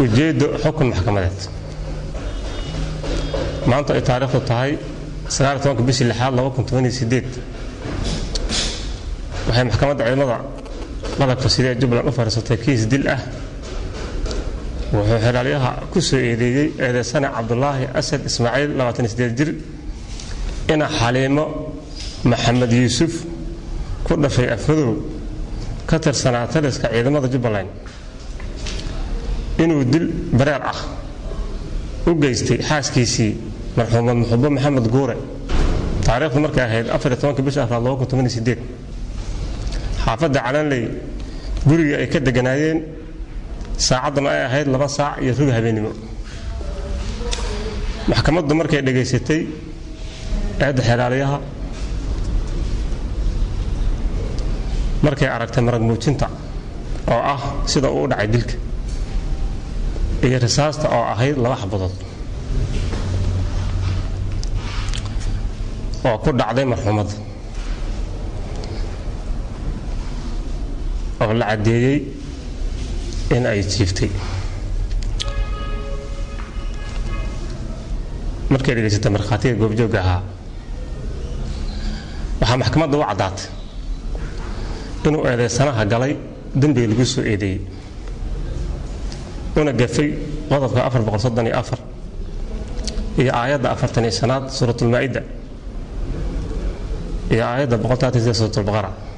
ujeeddo xukun maxkamadeed maanta ay taariikhdu tahay bishii lixaad waxay maxkamadda ciidamada qalabka sidee jubbaland u fadhiisatay kiis dil ah wuxuu xilaalyaha ku soo eedeeyey eedeysane cabdulaahi asad ismaaciil jir ina xaliimo maxamed yuusuf ku dhashay afmadow ka tirsanaa taliska ciidamada jubbaland inuu dil bareer ah u geystay xaaskiisii marxuumad muxubo maxamed guure taariikhdu markay ahayd bisha afraad xaafadda calanley gurigii ay ka deganaayeen saacaddana ay ahayd laba saac iyo rubi habeennimo maxkamaddu markay dhegaysatay eedda xelaalyaha markay aragtay marag muujinta oo ah sida uu u dhacay dilka iyo risaasta oo ahayd laba xabadood oo ku dhacday marxuumadda oo la caddeeyey in ay jiiftay markay dhegaysatay markhaatiga goobjoogga ahaa waxaa maxkamadda u caddaatay inuu eedaysanaha galay dembiga lagu soo eedeeyey una gafay qodobka iyo aayadda afartan iyo shanaad suuratulmaa'ida iyo aayadda suuratulbaqara